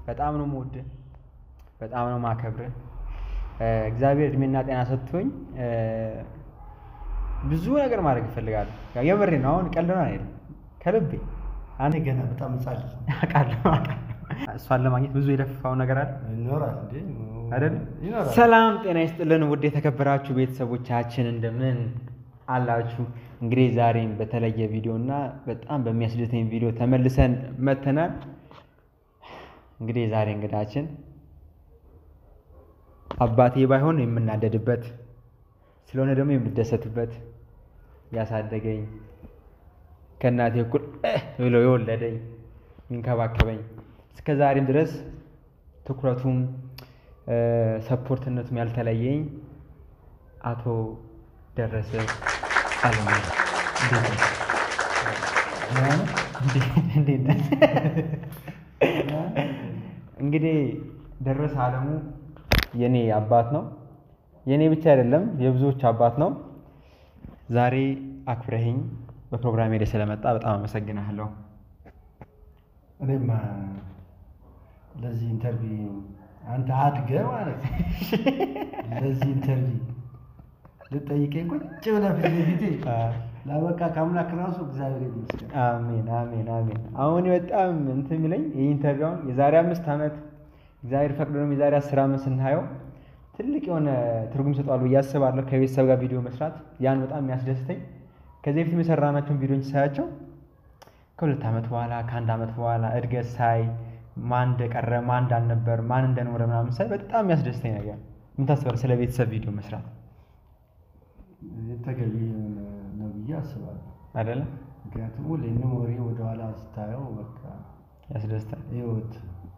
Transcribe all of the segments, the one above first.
በጣም ነው የምወድህ፣ በጣም ነው የማከብርህ። እግዚአብሔር እድሜና ጤና ሰጥቶኝ ብዙ ነገር ማድረግ እፈልጋለሁ። ያው የምሬ ነው። አሁን ቀልድ ነው አይደለም፣ ከልቤ እኔ ገና በጣም ህጻን ልጅ ነኝ። አውቃለሁ አውቃለሁ። እሷን ለማግኘት ብዙ የለፋው ነገር አለ ይኖራል እንዴ? አይደል? ይኖራል። ሰላም ጤና ይስጥልን ውድ የተከበራችሁ ቤተሰቦቻችን እንደምን አላችሁ? እንግዲህ ዛሬም በተለየ ቪዲዮ እና በጣም በሚያስደስተኝ ቪዲዮ ተመልሰን መተናል። እንግዲህ ዛሬ እንግዳችን አባቴ ባይሆን የምናደድበት ስለሆነ ደግሞ የምደሰትበት ያሳደገኝ ከእናቴ እኩል እህ ብሎ የወለደኝ የሚንከባከበኝ እስከ ዛሬም ድረስ ትኩረቱም ሰፖርትነቱም ያልተለየኝ አቶ ደረሰ አለሙ እንዴት ነህ? እንዴት ነህ? እንግዲህ ደረሰ አለሙ የኔ አባት ነው። የኔ ብቻ አይደለም የብዙዎች አባት ነው። ዛሬ አክብረኸኝ በፕሮግራሜ ላይ ስለመጣ በጣም አመሰግናለሁ። እኔማ ለዚህ ኢንተርቪው አንተ አድገህ ማለት ነው። ለዚህ ኢንተርቪው ልጠይቀኝ ቁጭ ብለህ ፊት ለፊቴ ላበቃ ከአምላክ ራሱ እግዚአብሔር ይመስገን። አሜን አሜን አሜን። አሁን በጣም እንትን የሚለኝ ይህ ኢንተርቪውን የዛሬ አምስት ዓመት እግዚአብሔር ፈቅዶ ደግሞ የዛሬ አስር ዓመት ስናየው ትልቅ የሆነ ትርጉም ይሰጠዋል ብዬ አስባለሁ። ከቤተሰብ ጋር ቪዲዮ መስራት ያን በጣም የሚያስደስተኝ ከዚህ በፊት የሰራናቸውን ቪዲዮዎች ሳያቸው ከሁለት ዓመት በኋላ ከአንድ ዓመት በኋላ እድገት ሳይ ማን እንደቀረ ማን እንዳልነበር ማን እንደኖረ ምናምን ሳይ በጣም የሚያስደስተኝ ነገር ምን ታስባለህ? ስለ ቤተሰብ ቪዲዮ መስራት ተገቢ ነው ብዬ አስባለሁ። አይደለም? ምክንያቱም ሁሌ ሜሞሪ ወደኋላ ስታየው በቃ ያስደስታል። ህይወት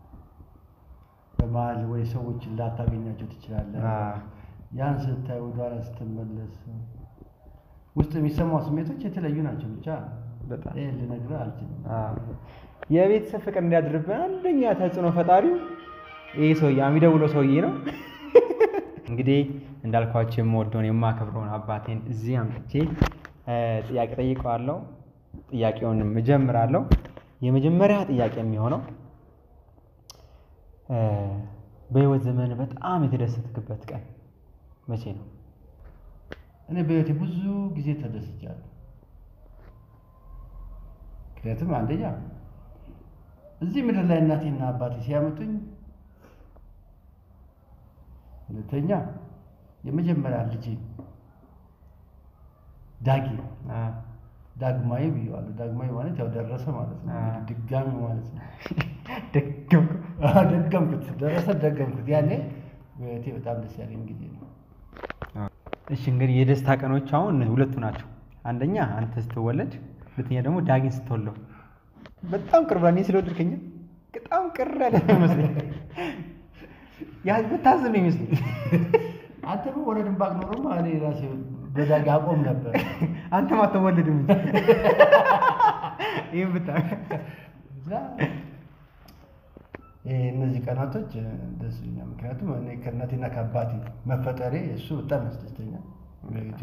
በመሀል ወይ ሰዎችን ላታገኛቸው ትችላለህ። አዎ። ያን ስታይ ወደኋላ ስትመለስ ውስጥ የሚሰማው ስሜቶች የተለያዩ ናቸው። ብቻ በጣም ይህ ልነግርህ አልችልም። አዎ። የቤተሰብ ፍቅር እንዲያድርብን አንደኛ ተጽዕኖ ፈጣሪው ይህ ሰውዬ የሚደውለው ሰውዬ ነው። እንግዲህ እንዳልኳቸው የምወደውን የማከብረውን አባቴን እዚህ አምጥቼ እ ጥያቄ ጠይቀዋለሁ። ጥያቄውንም እጀምራለሁ። የመጀመሪያ ጥያቄ የሚሆነው እ በህይወት ዘመን በጣም የተደሰትክበት ቀን መቼ ነው? እኔ በህይወቴ ብዙ ጊዜ ተደስቻለሁ። ምክንያቱም አንደኛ እዚህ ምድር ላይ እናቴና አባቴ ሲያመጡኝ፣ ሁለተኛ የመጀመሪያ ልጄ ዳጊ አ፣ ዳግማዊ ብየዋለሁ። ዳግማዊ ማለት ያው ደረሰ ማለት ነው። አዎ። ድጋሚ ማለት ነው። ደገምኩ። አዎ፣ ደገምኩት፣ ደረሰ ደገምኩት። ያኔ በህይወቴ በጣም ደስ ያለኝ ጊዜ ነው። እሺ እንግዲህ የደስታ ቀኖች አሁን ሁለቱ ናቸው። አንደኛ አንተ ስትወለድ፣ ሁለተኛ ደግሞ ዳጊን ስትወለው። በጣም ቅርብ እኔ ስለወደድከኝ በጣም ቅር ያለ ነው ይመስለኝ። ያ ብታዝብ ነው ይመስለኝ። አንተ በወለድን ባቅ ኖሮማ እኔ ራሴ በዳጊ አቆም ነበር። አንተም አትወለድም እንጂ ይህን ብታ እና ይሄ እነዚህ ቀናቶች ደስ ይለኛል። ምክንያቱም እኔ ከእናቴና ከአባቴ መፈጠሬ እሱ በጣም ያስደስተኛል። በቤቴ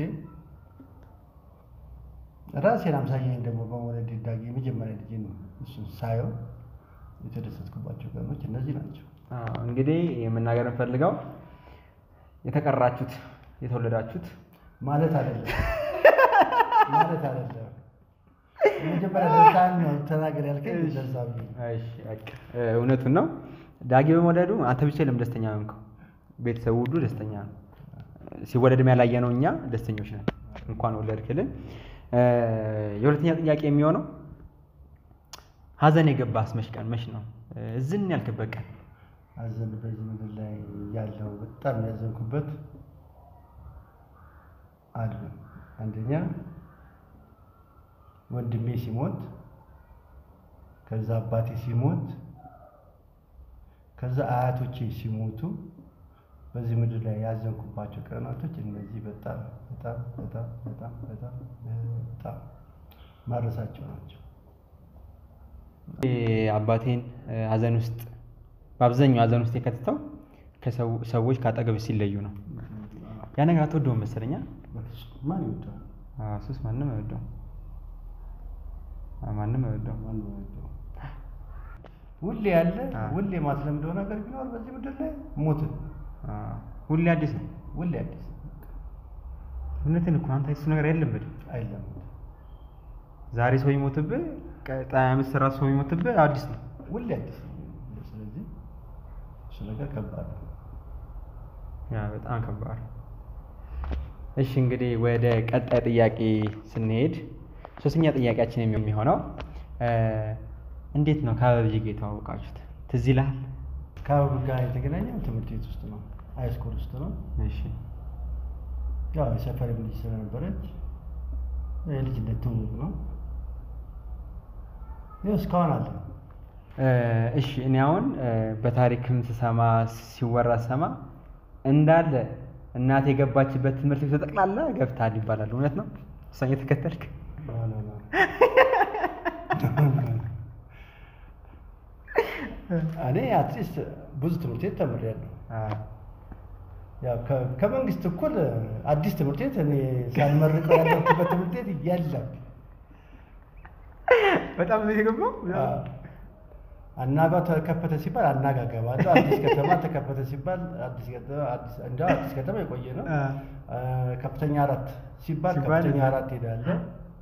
ራሴን አምሳያኝ ደግሞ በመውለድ ዳጊ የመጀመሪያ ልጄ ነው። እሱን ሳየው የተደሰትኩባቸው ቀኖች እነዚህ ናቸው። አዎ፣ እንግዲህ የመናገር እንፈልገው የተቀራችሁት የተወለዳችሁት ማለት አይደለም ማለት አይደለም። የመጀመሪያ ደስታን ነው ተናገር ያልከኝ ደዛ ብዬ ነው። እሺ፣ በቃ እ፣ እውነቱን ነው። ዳጊ በመውለዱ አንተ ብቻ የለም ደስተኛ ሆንከው፣ ቤተሰቡ ሁሉ ደስተኛ ነው። ሲወለድም ያላየ ነው እኛ ደስተኞች ነን። እንኳን ወለድክልን። እ፣ የሁለተኛ ጥያቄ የሚሆነው ሀዘን የገባስ መች ቀን መች ነው? እ፣ ዝን ያልክበት ቀን ሀዘን በዚህ ምድር ላይ ያለው በጣም ያዘንኩበት አሉ። አንደኛ ወንድሜ ሲሞት፣ ከዛ አባቴ ሲሞት፣ ከዛ አያቶቼ ሲሞቱ በዚህ ምድር ላይ ያዘንኩባቸው ቀናቶች እነዚህ በጣም በጣም በጣም በጣም በጣም በጣም ማረሳቸው ናቸው። እ፣ አባቴን እ፣ ሀዘን ውስጥ በአብዛኛው ሀዘን ውስጥ የከትተው ከሰዎች ከአጠገብ ሲለዩ ነው። ያ ነገር አትወደውም መሰለኛ። በፍጹም ማን ይወደዋል? ሱስ ማንም አይወደውም። ማንም አይወደውም። ማን ይወደዋል? ሁሌ ያለ አ። ሁሌ ማስለምደው ነገር ቢኖር በዚህ ምድር ላይ ሞትን አ፣ ሁሌ አዲስ ነው። ሁሌ አዲስ እውነትን እኮ አንተ እሱ ነገር አይለመድም። አይለም ዛሬ ሰው ይሞትብህ፣ ቀጣይ ዓመት ስራ ሰው ይሞትብህ፣ አዲስ ነው። ሁሌ አዲስ ነው። ስለዚህ እሱ ነገር ከባድ ነው። ያ በጣም ከባድ። እሺ እንግዲህ ወደ ቀጣይ ጥያቄ ስንሄድ ሶስተኛ ጥያቄያችን የሚሆነው እ፣ እንዴት ነው ከአበብዬ ጋር የተዋወቃችሁት? ትዝ ይልሃል? ከአበብ ጋር የተገናኘው ትምህርት ቤት ውስጥ ነው፣ ሃይስኩል ውስጥ ነው። እሺ ያው የሰፈር ልጅ ስለነበረች የልጅነት ትውውቅ ነው። ይኸው እስካሁን አለ። እ፣ እሺ እኔ አሁን እ፣ በታሪክም ስሰማ ሲወራ ስሰማ እንዳለ እናት የገባችበት ትምህርት ቤት ጠቅላላ ገብተሃል ይባላል። እውነት ነው? እሷን እየተከተልክ ኖ፣ ኖ፣ ኖ። እኔ አትሊስት ብዙ ትምህርት ቤት ተምሬያለሁ። ያው ከ- ከመንግስት እኩል አዲስ ትምህርት ቤት እኔ ሳልመርቀው ያለሁበት ትምህርት ቤት የለም። በጣም ነው የገባው። አዎ። አናጋ ተከፈተ ሲባል አናጋ ገባለሁ። አዲስ ከተማ ተከፈተ ሲባል አዲስ ከተማ አዲስ እንዲያው አዲስ ከተማ የቆየ ነው። አ። አ፣ ከፍተኛ አራት ሲባል ሲባል ከፍተኛ እዛ። አራት ሄዳለሁ።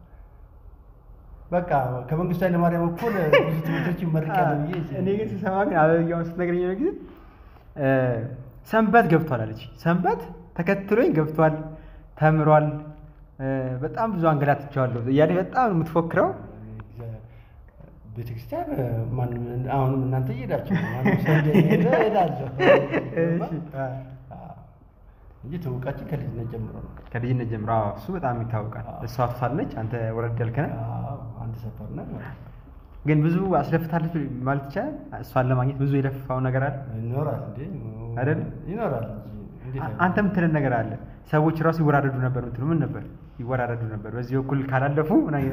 በቃ ከመንግስቱ ኃይለማርያም እኩል ብዙ ትምህርቶች ይመርቃሉ ብዬ እኔ ግን ስሰማ ግን አበብያውን ስትነግረኝ ነው ጊዜ እ፣ ሰንበት ገብቷል አለች። ሰንበት ተከትሎኝ ገብቷል፣ ተምሯል፣ እ፣ በጣም ብዙ አንገላትቼዋለሁ እያለች በጣም ነው የምትፎክረው። ቤተክርስቲያን ማንም አሁንም እናንተ እየሄዳችሁ ነው። ማንም ሰው እንደሄደ እሄዳለሁ እሺ፣ አ። አዎ። እንጂ ትውውቃችን ከልጅነት ጀምሮ ነው። ከልጅነት ጀምሮ አዎ፣ እሱ በጣም ይታወቃል። አዎ። እሷ አፍሳለች፣ አንተ ወረድ ያልክ ነህ። አዎ፣ አንድ ሰፈር ነን ማለት ነው። ግን ብዙ አስለፍታለች ማለት ይቻላል። እሷን ለማግኘት ብዙ የለፋው ነገር አለ ይኖራል እንዴ? አይደል? ይኖራል እንጂ እንዴት አ- አይኖርም? አንተ የምትለን ነገር አለ። ሰዎች ራሱ ይወራረዱ ነበር የምትሉ ምን ነበር? ይወራረዱ ነበር በዚህ በኩል ካላለፉ ምናምን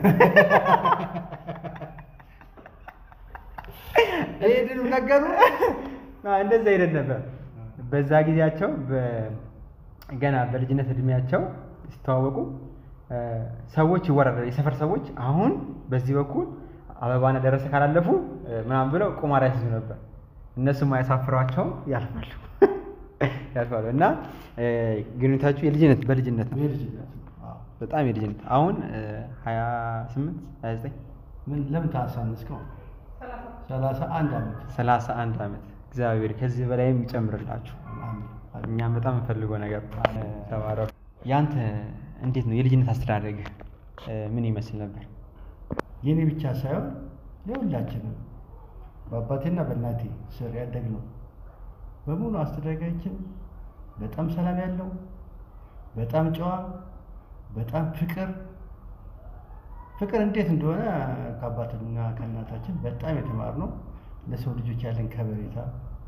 ይሄንን ነገሩ አዎ፣ እንደዛ አይነት ነበር። በዛ ጊዜያቸው በ- ገና በልጅነት እድሜያቸው ሲተዋወቁ እ፣ ሰዎች ይወራረዱ የሰፈር ሰዎች አሁን በዚህ በኩል አበባና ደረሰ ካላለፉ እ፣ ምናምን ብለው ቁማር ያስይዙ ነበር። እነሱም አያሳፍሯቸውም ያልፋሉ ያልፋሉ። እና እ፣ ግንኙነታችሁ የልጅነት በልጅነት ነው። የልጅነት ነው። አዎ። በጣም የልጅነት አሁን ሀያ ስምንት ሀያ ዘጠኝ ምን ለምን ታሳንስከው? ሰላሳ አንድ ዓመት ሰላሳ አንድ ዓመት እግዚአብሔር ከዚህ በላይም ይጨምርላችሁ። አሜን። አሜን። እኛም በጣም የምፈልገው ነገር ተባረኩ። ያንተ እንዴት ነው የልጅነት አስተዳደግህ እ፣ ምን ይመስል ነበር? የኔ ብቻ ሳይሆን የሁላችንም በአባቴና በእናቴ ስር ያደግነው በሙሉ አስተዳደጋችን በጣም ሰላም ያለው በጣም ጨዋ፣ በጣም ፍቅር ፍቅር እንዴት እንደሆነ ከአባትና ከእናታችን በጣም የተማርነው ለሰው ልጆች ያለን ከበሬታ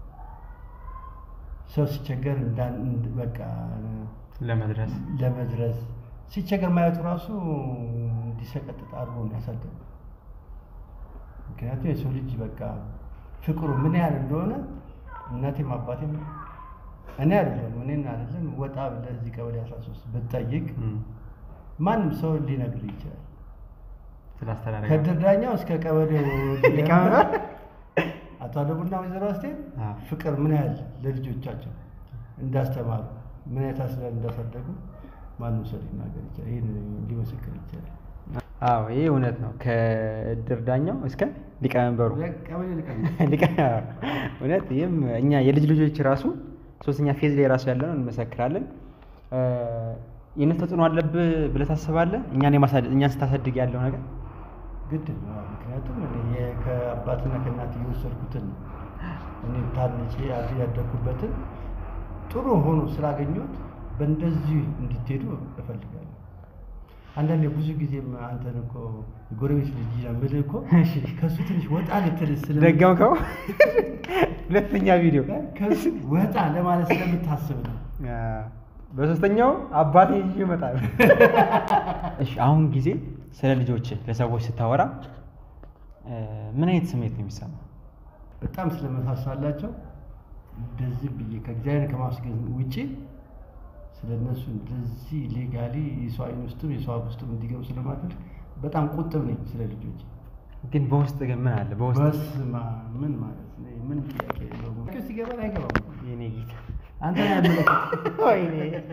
ሰው ሲቸገር እንዳን እንድ- በቃ ለመድረስ ለመድረስ ሲቸገር ማየቱ ራሱ እንዲሰቀጥጥ አድርጎ ነው ያሳደገው። ምክንያቱም የሰው ልጅ በቃ ፍቅሩ ምን ያህል እንደሆነ እናቴም አባቴም እኔ አይደለም እኔን አይደለም ወጣ ብለህ እዚህ ቀበሌ 13 ብትጠይቅ እም፣ ማንም ሰው ሊነግር ይችላል። ስለ አስተዳደግ ከድር ዳኛው እስከ ቀበሌው ሊቀመንበር አቶ አለቡና ወይዘሮ አስቴር አዎ። ፍቅር ምን ያህል ለልጆቻቸው እንዳስተማሩ ምን አይነት አስበን እንዳሳደጉ ማንም ሰው ሊናገር ይችላል። ይህን ሊመሰክር ይችላል። አዎ ይሄ እውነት ነው። ከእድር ዳኛው እስከ ሊቀመንበሩ ቀበሌ ሊቀር ሊቀ- እውነት ይህም እኛ የልጅ ልጆች ራሱ ሶስተኛ ፌዝ ላይ ራሱ ያለነው እንመሰክራለን። እ፣ የእነሱ ተጽዕኖ አለብህ ብለህ ታስባለህ? እኛን የማሳደግ እኛን ስታሳድግ ያለው ነገር ግድ ነው። አዎ፣ ምክንያቱም እኔ የ- ከአባትና ከእናት የወሰድኩትን እኔ ታንጬ አድ ያደግኩበትን ጥሩ ሆኖ ስላገኘሁት በእንደዚህ እንድትሄዱ እፈልጋለሁ። አንዳንዴ ብዙ ጊዜም አንተን እኮ ጎረቤት ልጅ ነው የምልህ እኮ ከእሱ ትንሽ ወጣ ልትል ስለ ደገምከው። ሁለተኛ ቪዲዮ ከእሱ ወጣ ለማለት ስለምታስብ ነው። አ፣ በሶስተኛው አባቴ ይዤ እመጣለሁ። እሺ አሁን ጊዜ ስለ ልጆች ለሰዎች ስታወራ እ፣ ምን አይነት ስሜት ነው የሚሰማ? በጣም ስለመሳሳላቸው እንደዚህ ብዬ ከእግዚአብሔር ከማስገን ውጪ ስለ እነሱ እንደዚህ ሌጋሊ የሰው አይን ውስጥም የሰው አፍ ውስጥም እንዲገቡ ስለማድረግ በጣም ቁጥብ ነኝ ስለ ልጆች። ግን በውስጥ ግን ምን አለ? በውስጥ በስመ አብ ምን ማለት ነው? ምን ጥያቄ የለውም። ሲገባን አይገባም። የኔ ጌታ አንተ ነው ያመለከት ወይኔ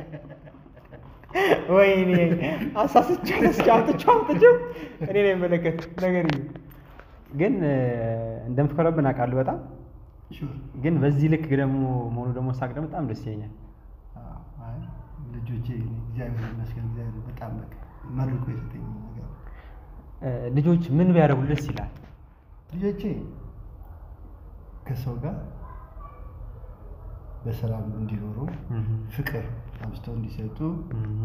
ወይኔ አሳስቻለሁ። እስኪ አውጥቼው አውጥቼው እኔ ነው የሚመለከት ነገር እዩ። ግን እንደምትኮረብን አውቃለሁ በጣም ግን በዚህ ልክ ደግሞ መሆኑ ደግሞ ሳቅ ደግሞ በጣም ደስ ይለኛል። አይ ልጆቼ እኔ እግዚአብሔር ይመስገን እግዚአብሔር በጣም በቃ መርቆ የሰጠኝ ነገር እ፣ ልጆች ምን ቢያደርጉ ደስ ይላል? ልጆቼ ከሰው ጋር በሰላም እንዲኖሩ እህ፣ ፍቅር አብዝተው እንዲሰጡ እህ፣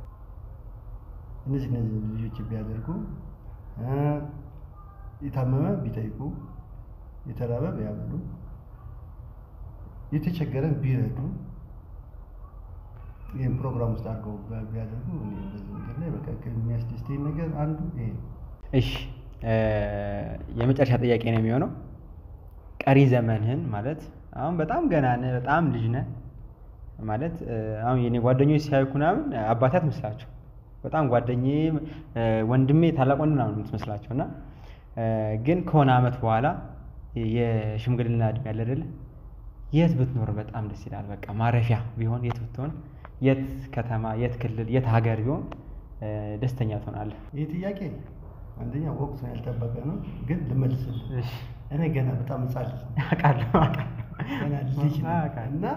እነዚህ እነዚህ ልጆች ቢያደርጉ እ፣ የታመመ ቢጠይቁ፣ የተራበ ቢያበሉ፣ የተቸገረን ቢረዱ ይህን ፕሮግራም ውስጥ አድርገው ቢያ- ቢያደርጉ እኔ በዚህ ምድር ላይ በቃ ከሚያስደስተኝ ነገር አንዱ ይሄ ነው። እሺ እ፣ የመጨረሻ ጥያቄ ነው የሚሆነው ቀሪ ዘመንህን ማለት አሁን በጣም ገና ነህ፣ በጣም ልጅ ነህ ማለት እ፣ አሁን የኔ ጓደኞች ሲያዩክ ምናምን አባቴ አትመስላቸው በጣም ጓደኛዬ እ፣ ወንድሜ ታላቅ ወንድም ምናምን የምትመስላቸው እና እ፣ ግን ከሆነ አመት በኋላ የሽምግልና እድሜ ያለ አይደለ የት ብትኖር በጣም ደስ ይላል። በቃ ማረፊያ ቢሆን የት ብትሆን፣ የት ከተማ፣ የት ክልል፣ የት ሀገር ቢሆን እ፣ ደስተኛ ትሆናለህ? ይህ ጥያቄ አንደኛ ወቅቱን ያልጠበቀ ነው፣ ግን ልመልስልህ። እሺ እኔ ገና በጣም ሕፃን ልጅ ነኝ። አውቃለሁ አውቃለሁ ገና ልጅ ነኝ አውቃለሁ። እና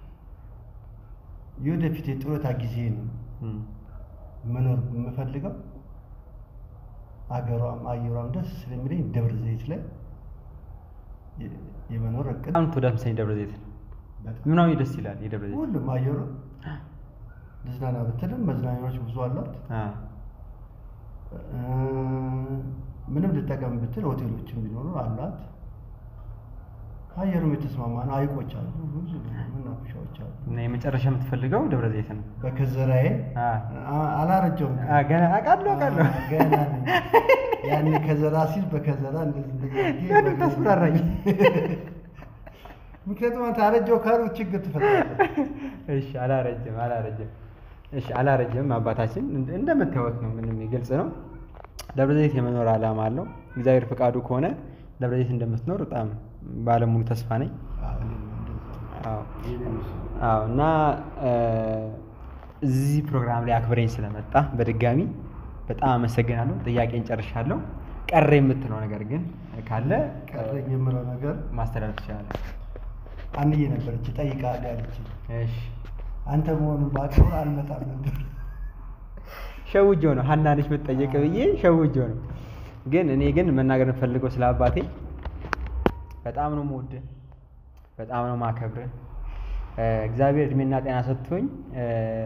የወደፊት የጡረታ ጊዜ ነው እም፣ መኖር የምፈልገው አገሯም አየሯም ደስ ስለሚለኝ ደብረ ዘይት ላይ የ- የመኖር እቅድ በጣም ተወዳጅ መሰለኝ ደብረ ዘይት ነው። በጣም ምናዊ ደስ ይላል የደብረ ዘይት ሁሉም አየሩ ልዝናና ብትልም መዝናኛዎች ብዙ አሏት። አ፣ እ፣ ምንም ልጠቀም ብትል ሆቴሎችም ቢኖሩ አሏት። አየሩም የተስማማ ነው። ሐይቆች አሉ፣ ብዙ መናፈሻዎች አሉ። እና የመጨረሻ የምትፈልገው ደብረ ዘይት ነው። በከዘራዬ አ፣ አ- አላረጀውም አ፣ ገና አውቃለሁ አውቃለሁ። አ፣ ገና ነኝ። ያኔ ከዘራ ሲል በከዘራ እንደዚህ እንደዚህ አድርጌ ለምን በከዘራ- ታስፈራራኝ? ምክንያቱም አንተ አረጀው ካሉ ችግር ትፈጥራለህ። እሺ አላረጅም አላረጅም። እሺ አላረጅም። አባታችን እንደ- እንደምታዩት ነው፣ ምንም ግልጽ ነው። ደብረ ዘይት የመኖር ዓላማ አለው። እግዚአብሔር ፈቃዱ ከሆነ ደብረ ዘይት እንደምትኖር በጣም ባለሙሉ ተስፋ ነኝ። አዎ፣ እኔም እንደዛ። አዎ ይሄን ነው። አዎ እና እ፣ እዚህ ፕሮግራም ላይ አክብረኝ ስለመጣ በድጋሚ በጣም አመሰግናለሁ። ጥያቄን ጨርሻለሁ። ቀረ የምትለው ነገር ግን ካለ ቀረኝ የምለው ነገር ማስተላለፍ ትችላለህ። አንዬ ነበረች ጠይቃለህ ያለችኝ። እሺ አንተ መሆኑን ባውቀው አልመጣም ነበር። ሸውጆ ነው ሀና ነች የምትጠየቅ ብዬ ሸውጆ ነው። ግን እኔ ግን መናገር የምፈልገው ስለ አባቴ በጣም ነው የምወድህ፣ በጣም ነው የማከብርህ። እ፣ እግዚአብሔር እድሜና ጤና ሰጥቶኝ እ፣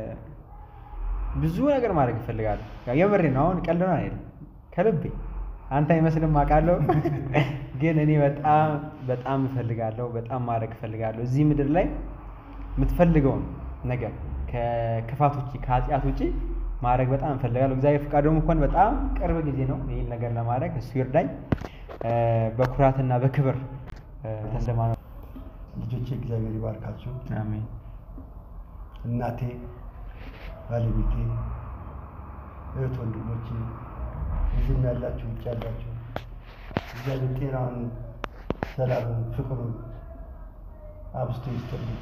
ብዙ ነገር ማድረግ እፈልጋለሁ። ያው የምሬ ነው። አሁን ቀልድ ነው አይደለም፣ ከልቤ አንተ አይመስልም አውቃለሁ። ግን እኔ በጣም በጣም እፈልጋለሁ፣ በጣም ማድረግ እፈልጋለሁ። እዚህ ምድር ላይ የምትፈልገውን ነገር ከክፋት ውጭ ከኃጢአት ውጭ ማድረግ በጣም እፈልጋለሁ። እግዚአብሔር ፈቃድ ደግሞ እንኳን በጣም ቅርብ ጊዜ ነው ይህን ነገር ለማድረግ እሱ ይርዳኝ። እ፣ በኩራትና በክብር እ፣ ተሰማ ነው። ልጆቼ እግዚአብሔር ይባርካችሁ። አሜን። እናቴ፣ ባለቤቴ፣ እህት ወንድሞቼ፣ እዚህም ያላችሁ ውጭ ያላችሁ እግዚአብሔር ጤናውን፣ ሰላሙን፣ ፍቅሩን አብስቶ ይስጥልኝ።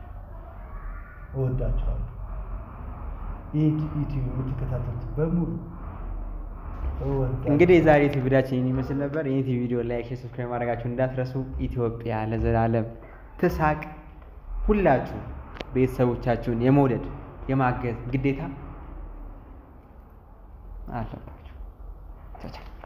እወዳችኋለሁ። ይህ ዩቲዩብ የምትከታተሉት በሙሉ እወዳችኋለሁ። እንግዲህ የዛሬ ዩቲዩብ ቪዲዮችን ይህን ይመስል ነበር። ይህን ዩቲዩብ ቪዲዮ ላይክ፣ ሼር፣ ሰብስክራይብ ማድረጋችሁን እንዳትረሱ። ኢትዮጵያ ለዘላለም ትሳቅ። ሁላችሁ ቤተሰቦቻችሁን የመውደድ የማገዝ ግዴታ አለባችሁ። ቻው ቻው።